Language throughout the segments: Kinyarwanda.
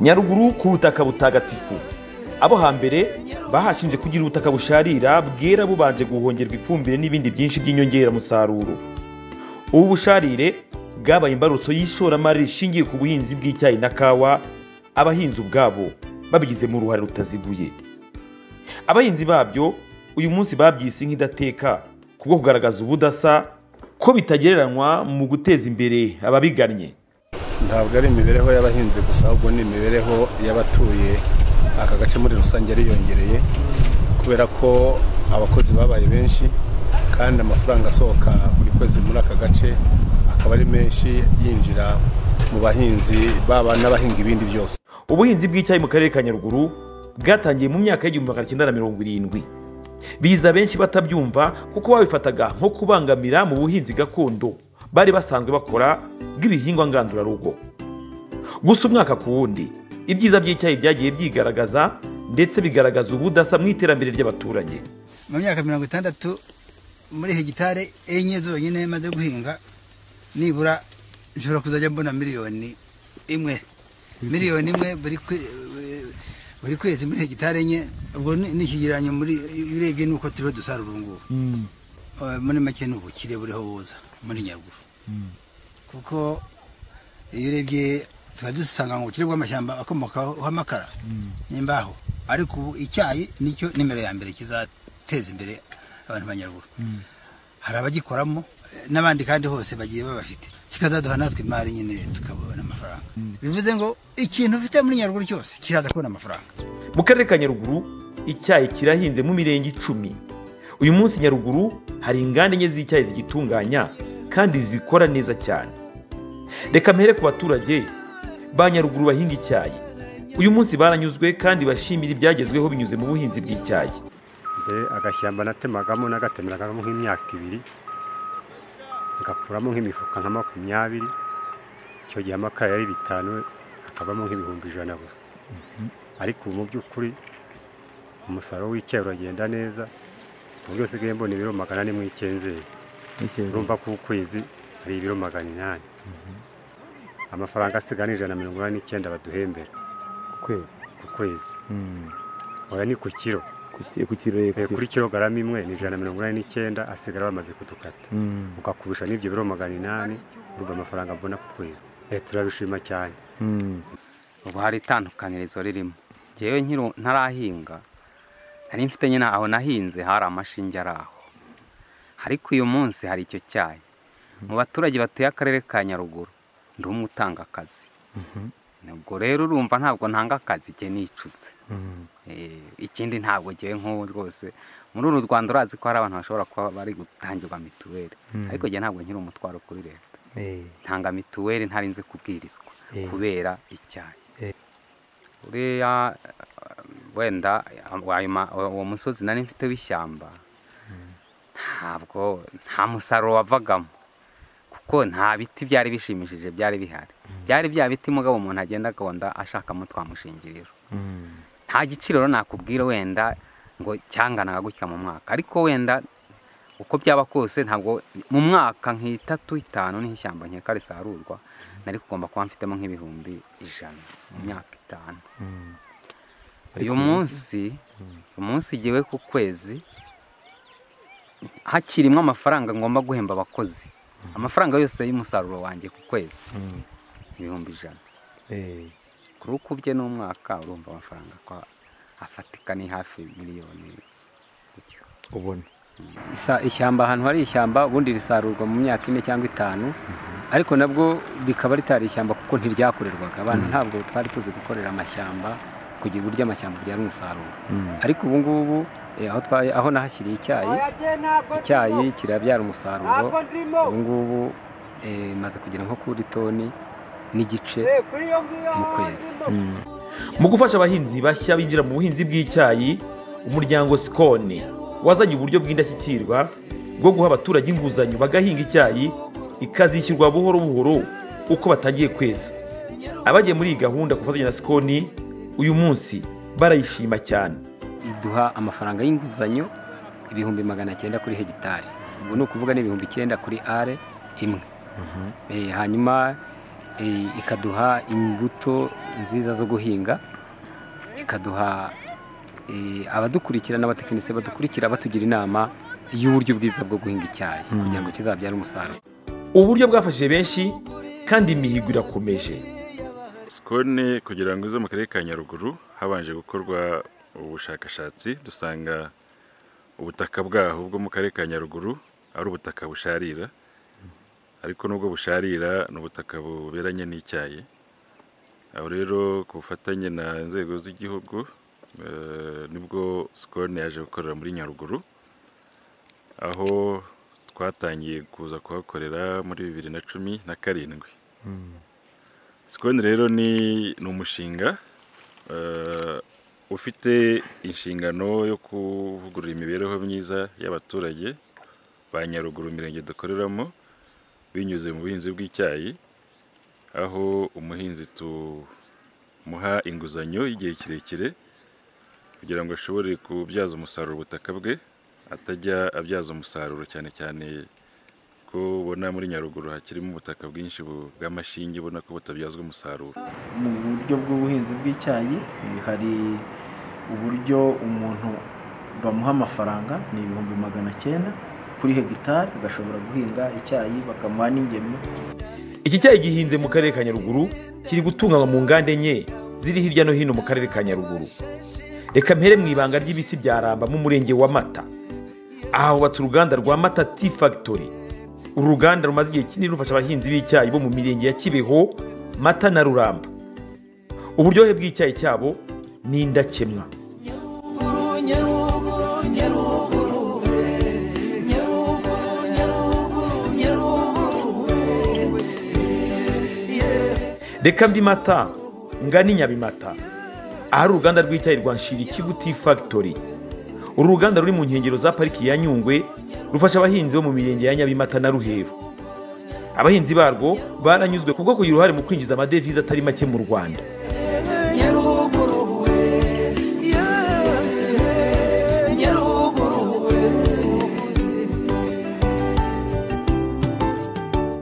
nyaruguru ku butaka butagatifu abo hambere bahashinje kugira ubutaka busharira bwera bubanje guhongerwa ifumbire n'ibindi byinshi by'inyongeramusaruro ubu busharire bwabaye imbarutso y'ishoramari rishingiye ku buhinzi bw'icyayi na kawa abahinzi ubwabo babigizemo uruhare rutaziguye abahinzi babyo uyu munsi babyise nk'idateka kubwo kugaragaza ubudasa ko bitagereranywa mu guteza imbere ababigannye ntabwo ari imibereho y'abahinzi gusa ahubwo ni imibereho y'abatuye aka gace muri rusange yariyongereye kubera ko abakozi babaye benshi kandi amafaranga asohoka buri kwezi muri aka gace akaba ari menshi yinjira mu bahinzi baba n'abahinga ibindi byose ubuhinzi bw'icyayi mu karere ka nyaruguru bwatangiye mu myaka y'igihumbi magana cyenda na mirongo irindwi biza benshi batabyumva kuko babifataga nko kubangamira mu buhinzi gakondo bari basanzwe bakora bw'ibihingwa ngandurarugo gusa umwaka ku wundi ibyiza by'icyayi byagiye byigaragaza ndetse bigaragaza ubudasa mu iterambere ry'abaturage mu myaka mirongo itandatu muri hegitari enye zonyine maze guhinga nibura nshobora kuzajya mbona miliyoni imwe miliyoni imwe buri kwe- buri kwezi muri hegitari enye ubwo ni ni ikigereranyo muri iyo urebye nuko turiho dusarura ubu ngubu Eh, muri make ni ubukire buriho buza muri nyaruguru kuko iyo urebye twari dusanga mu bukire bw'amashyamba akomokaho amakara n'imbaho ariko ubu icyayi nicyo nimero ya mbere kizateza imbere abantu ba nyaruguru hari abagikoramo eh, n'abandi kandi hose bagiye babafite kikazaduha natwe imari nyine tukabona amafaranga bivuze ngo ikintu ufite muri nyaruguru cyose kiraza kubona amafaranga mu karere ka nyaruguru icyayi kirahinze mu mirenge icumi uyu munsi nyaruguru hari inganda enye z'icyayi zigitunganya kandi zikora neza cyane reka mpere ku baturage ba nyaruguru bahinga icyayi uyu munsi baranyuzwe kandi bashimira ibyagezweho binyuze mu buhinzi bw'icyayi mbere agashyamba natemagamo nagatemeragamo nk'imyaka ibiri ngakuramo nk'imifuka nka makumyabiri icyo gihe amakara yari bitanu akabamo nk'ibihumbi ijana gusa ariko ubu mu by'ukuri umusaruro w'icyayi uragenda neza ku buryo usigaye mbona ibiro magana ane mu icyenzeri urumva ko ukwezi hari ibiro magana inani amafaranga asigaye ni ijana na mirongo inani n'icyenda baduhembera kwezi ku kwezi oya ni ku kiro ku kirere Eh, kuri kilogarama imwe ni ijana na mirongo inani n'icyenda asigara bamaze kudukata ukakubisha n'ibyo biro magana inani urumva amafaranga mbona ku kwezi Eh, turabishima cyane ubu hari itandukanirizo ririmo ngewe nkiri ntarahinga nari mfite nyine aho nahinze hari amashinge ari aho ariko uyu munsi hari icyo cyayi mu baturage batuye akarere ka nyaruguru ndi umwe utanga akazi ubwo rero urumva ntabwo ntanga akazi njye nicutse Eh, ikindi ntabwo ngewe nk'ubu rwose muri uru rwanda urazi ko hari abantu bashobora kuba bari gutangirwa mituweli ariko njye ntabwo nkiri umutwaro kuri leta ntanga mituweli ntarinze kubwirizwa kubera icyayi uriya eh, wenda eh, ayo ma- uwo uwo musozi nari mfite w'ishyamba ntabwo nta musaruro wavagamo kuko nta biti byari bishimishije byari bihari byari bya biti mugabo umuntu agenda agahonda ashakamo twamushingiriro nta giciro rero nakubwira wenda ngo cyanganaga gutya mu mwaka ariko wenda uko byaba kose ntabwo mu mwaka nk'itatu itanu n'ishyamba nkeka risarurwa nari kugomba kuba mfitemo nk'ibihumbi ijana mu myaka itanu uyu munsi umunsi igiwe ku kwezi hakirimo amafaranga ngomba guhemba abakozi amafaranga yose y'umusaruro wanjye ku kwezi ibihumbi ijana kuri uko ubye n'umwaka urumva amafaranga ko afatika ni hafi miliyoni gutyo ubona Isa- ishyamba ahantu hari ishyamba ubundi risarurwa mu myaka ine cyangwa itanu ariko nabwo rikaba ritari ishyamba kuko ntiryakorerwaga abantu ntabwo twari tuzi gukorera amashyamba kugira uburyo amashyamba byara umusaruro ariko ubu ngubu eh, aho twa- aho nahashyiriye icyayi icyayi kirabyara umusaruro ubu ngubu eh, maze kugera nko kuri toni n'igice mu kwezi mu gufasha abahinzi bashya binjira mu buhinzi bw'icyayi umuryango sikoni wazanye uburyo bw'indashyikirwa bwo guha abaturage inguzanyo bagahinga icyayi ikazishyurwa buhoro buhoro uko batangiye kweza abagiye muri iyi gahunda ku bufatanye na sikoni uyu munsi barayishima cyane iduha amafaranga y'inguzanyo ibihumbi magana cyenda kuri hegitari ubwo ni ukuvuga ni ibihumbi icyenda kuri are imwe Eh, hanyuma eh, ikaduha imbuto nziza zo guhinga ikaduha eh, abadukurikira n'abatekinisiye badukurikira batugira inama y'uburyo bwiza bwo guhinga icyayi kugira ngo kizabyare umusaruro uburyo bwafashije benshi kandi imihigo irakomeje sikoni kugira ngo ize mu karere ka nyaruguru habanje gukorwa ubushakashatsi dusanga ubutaka bwaho bwo mu karere ka nyaruguru ari ubutaka busharira ariko nubwo busharira ni ubutaka buberanye n'icyayi aho rero ku bufatanye na inzego z'igihugu eh, nibwo sikoni yaje gukorera muri nyaruguru aho twatangiye kuza kuhakorera muri bibiri na cumi na karindwi sikoni rero ni ni umushinga eh, ufite inshingano yo kuvugurura imibereho myiza y'abaturage ba nyaruguru imirenge dukoreramo binyuze mu buhinzi bw'icyayi aho umuhinzi tumuha inguzanyo y'igihe kirekire kugira ngo ashobore kubyaza umusaruro ubutaka bwe atajya abyaza umusaruro cyane cyane ko ubona muri nyaruguru hakirimo ubutaka bwinshi bu- bw'amashinge ubona ko butabyazwa umusaruro mu buryo bw'ubuhinzi bw'icyayi eh, hari uburyo umuntu bamuha amafaranga ni ibihumbi magana cyenda kuri hegitari agashobora guhinga icyayi bakamuha n'ingemwe iki cyayi gihinze mu karere ka nyaruguru kiri gutunganywa mu nganda enye ziri hirya no hino mu karere ka nyaruguru reka mpere mu ibanga ry'ibisi bya ramba mu murenge wa mata aha hubatse uruganda rwa mata ti fagitori uru ruganda rumaze igihe kinini rufasha abahinzi b'icyayi bo mu mirenge ya kibeho mata na ruramba uburyohe bw'icyayi cyabo ni indakemwa reka mbi mata ngani nyabimata ahari uruganda rw'icyayi rwa nshirikivu tea factory uru ruganda ruri mu nkengero za pariki ya nyungwe rufasha abahinzi bo mu mirenge ya nyabimata na ruheru abahinzi barwo baranyuzwe kubwo kugira uruhare mu kwinjiza amadevize atari make mu rwanda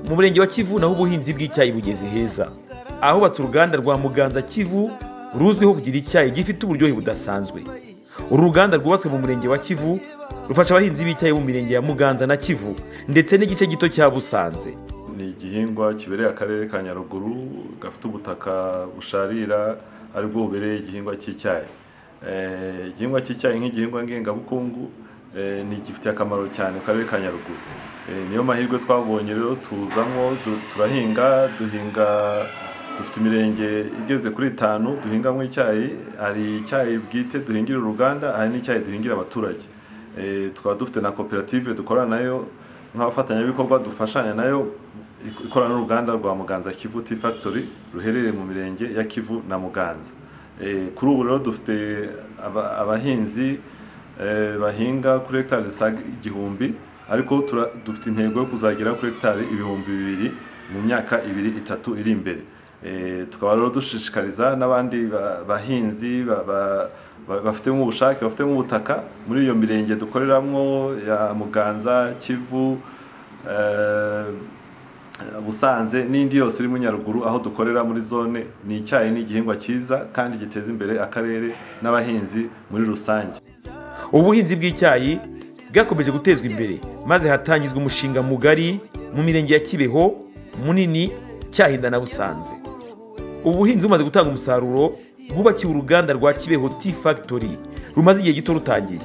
mu murenge wa kivu naho ubuhinzi bw'icyayi bugeze heza ahubatse uruganda rwa muganza kivu ruzwiho kugira icyayi gifite uburyohe budasanzwe uru ruganda rwubatswe mu murenge wa kivu rufasha abahinzi b'icyayi bo mu mirenge ya muganza na kivu ndetse n'igice gito cya busanze ni igihingwa kibereye akarere ka nyaruguru gafite ubutaka busharira aribwo bubereye igihingwa cy'icyayi Eh, igihingwa cy'icyayi nk'igihingwa ngengabukungu eh, ni gifitiye akamaro cyane akarere ka nyaruguru Eh, niyo mahirwe twabonye rero tuzamo du- turahinga duhinga dufite imirenge igeze kuri itanu duhingamo icyayi hari icyayi bwite duhingira uruganda hari n'icyayi duhingira abaturage Eh, tukaba dufite na koperative dukorana nayo nk'abafatanyabikorwa dufashanya nayo ikorana n'uruganda rwa Muganza Kivu Tea Factory ruherereye mu mirenge ya Kivu na Muganza. E, kuri ubu rero dufite aba- abahinzi e, bahinga kuri hegitari zisaga igihumbi ariko tura- dufite intego yo kuzagera kuri hegitari ibihumbi bibiri mu myaka ibiri itatu iri imbere. E, tukaba rero dushishikariza n'abandi ba- bahinzi ba- ba- ba- bafitemo ubushake bafitemo ubutaka muri iyo mirenge dukoreramo ya Muganza Kivu e, Busanze n'indi yose iri mu Nyaruguru aho dukorera muri zone ni icyayi ni igihingwa cyiza kandi giteza imbere akarere n'abahinzi muri rusange ubuhinzi bw'icyayi bwakomeje gutezwa imbere maze hatangizwa umushinga mugari mu mirenge ya kibeho munini cyahinda na busanze ubuhinzi bumaze gutanga umusaruro bwubakiwe uruganda rwa kibeho tea factory rumaze igihe gito rutangiye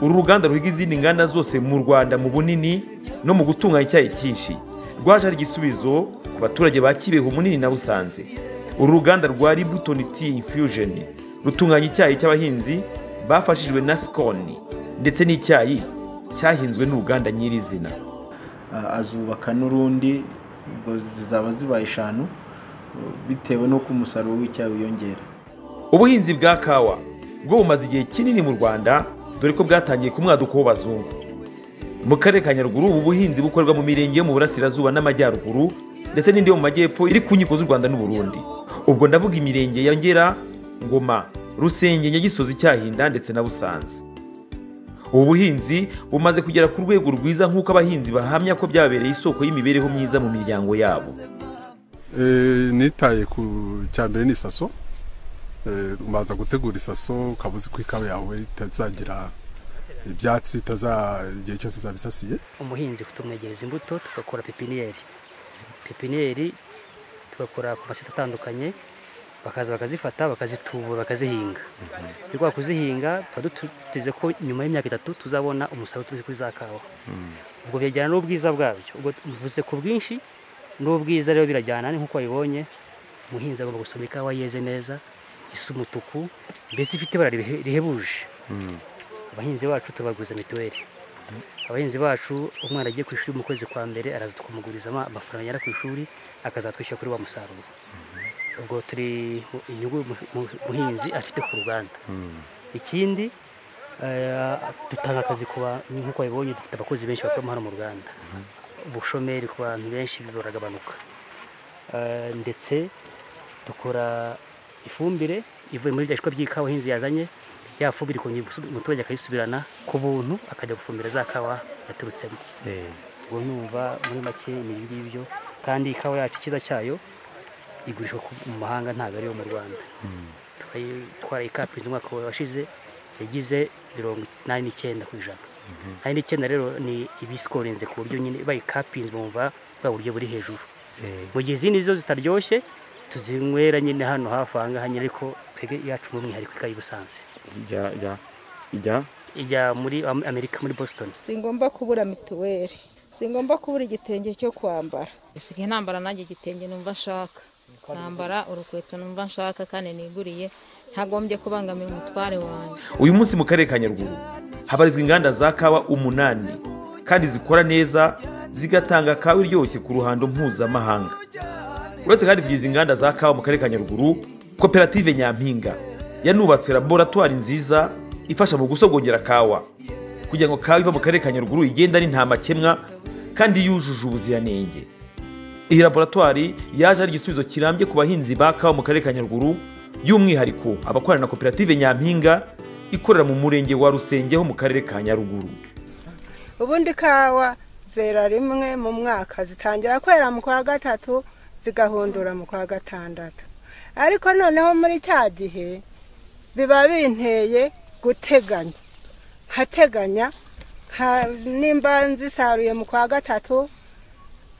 uru ruganda ruhiga izindi nganda zose mu rwanda mu bunini no mu gutunganya icyayi cyinshi rwaje ari igisubizo ku baturage ba kibeho munini na busanze uru ruganda rwa Libriton tea infusion rutunganya icyayi cy'abahinzi bafashijwe na sikoni ndetse n'icyayi cyahinzwe n'uruganda nyirizina Ah, azubaka n'urundi ubwo zizaba zibaye eshanu eh, bitewe n'uko umusaruro w'icyayi wiyongera ubuhinzi bwa kawa bwo bumaze igihe kinini mu rwanda dore ko bwatangiye ku mwaduko w'abazungu mu karere ka nyaruguru ubu buhinzi bukorwa mu mirenge yo mu burasirazuba n'amajyaruguru ndetse n'indi yo mu majyepfo iri ku nkiko z'u rwanda n'uburundi ubwo ndavuga imirenge ya ngera ngoma rusenge nyagisozi cyahinda ndetse na busanze ubu buhinzi bumaze kugera ku rwego rwiza nk'uko abahinzi bahamya ko byabereye isoko y'imibereho myiza mu miryango yabo nitaye ku cyambere ni isaso ubanza gutegura isaso ukaba uzi ko ikawa yawe itazagira ibyatsi igihe cyose izaba isasiye umuhinzi tumwegereza imbuto tugakora pepiniyeri pepiniyeri tugakora ku masite atandukanye bakaza bakazifata bakazitubura bakazihinga rwego kuzihinga tuba duteze ko nyuma y'imyaka itatu tuzabona umusaruro uturuka kuri za kawa ubwo byajyana n'ubwiza bwabyo ubwo bivuze ku bwinshi n'ubwiza rero birajyana ni nk'uko wabibonye umuhinzi agomba gusoma ikawa yeze neza isa umutuku mbese ifite ibara rihebuje abahinzi bacu tubaguza mituweli abahinzi bacu umwana agiye ku ishuri mu kwezi kwa mbere araza tukamuguriza amafaranga yari ku ishuri akazatwishyura kuri wa musaruro ubwo turi inyungu umuhinzi afite ku ruganda ikindi dutanga akazi ku nk'uko babibonye dufite abakozi benshi bakoramo hano mu ruganda ubushomeri ku bantu benshi buragabanuka ndetse dukora ifumbire ivuye muri bya by'ikawa abahinzi yazanye ya fumbire ikongera umuturage akayisubirana ku buntu akajya gufumbira za kawa yaturutsemo ubwo numva muri make ni ibi ngibyo kandi ikawa yacu icyiza cyayo igurishwa mu mahanga ntabwo ariyo mu rwanda twari ikapiriza umwaka washize yagize mirongo inani n'icyenda ku ijana inani n'icyenda rero ni ibisikorenze ku buryo nyine bayikapinze bumva bwa buryo buri hejuru mu gihe izindi zo zitaryoshye tuzinywera nyine hano hafi aha ngaha nyine ariko twebwe iyacu mu mwihariko ikayi busanze ijya muri amerika muri boston si ngombwa kubura mituweli si ngombwa kubura igitenge cyo kwambara dusigaye ntambara nanjye igitenge numva nshaka nambara urukweto numva nshaka kandi niguriye ntagombye kubangamira umutware wawe uyu munsi mu karere ka nyaruguru habarizwa inganda za kawa umunani kandi zikora neza zigatanga kawa iryoshye ku ruhando mpuzamahanga uretse kandi kugira izi nganda za kawa mu karere ka nyaruguru koperative nyampinga yanubatse laboratwari nziza ifasha mu gusogongera kawa kugira ngo kawa iva mu karere ka nyaruguru igenda ni nta makemwa kandi yujuje ubuziranenge iyi laboratwari yaje ari igisubizo kirambye ku bahinzi ba kawa mu karere ka nyaruguru by'umwihariko abakorana na koperative nyampinga ikorera mu murenge wa rusenge ho mu karere ka nyaruguru ubundi kawa zera rimwe mu mwaka zitangira kwera mu kwa gatatu zigahundura mu kwa gatandatu ariko noneho muri cya gihe biba binteye guteganya nkateganya nimba nzisaruye mu kwa gatatu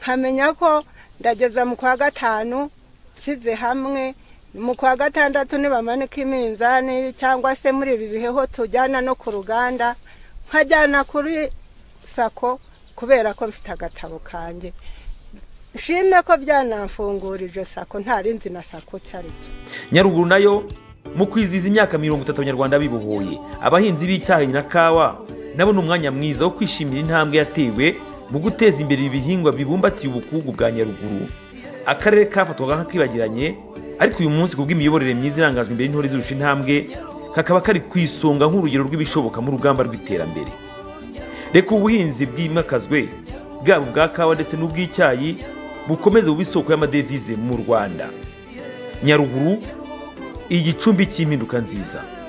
nkamenya ko ndageza mu kwa gatanu nshyize hamwe mu kwa gatandatu nibamanika iminzani cyangwa se muri ibi biheho tujyana no ku ruganda nkajyana kuri sako kubera ko bifite agatabo kanjye nshime ko byanamfungurije sako ntarinzi na sako cyari nyaruguru nayo mu kwizihiza imyaka mirongo itatu abanyarwanda bibohoye abahinzi b'icyayi na kawa nabo ni umwanya mwiza wo kwishimira intambwe yatewe mu guteza imbere ibihingwa bibumbatiye ubukungu bwa nyaruguru akarere kafatwaga nk'akibagiranye ariko uyu munsi ku bw'imiyoborere myiza irangajwe imbere n'intore zirusha intambwe kakaba kari ku isonga nk'urugero rw'ibishoboka mu rugamba rw'iterambere reka ubuhinzi bwimakazwe bwaba ubwa kawa ndetse n'ubw'icyayi bukomeze buba isoko y'amadevize mu rwanda nyaruguru igicumbi cy'impinduka nziza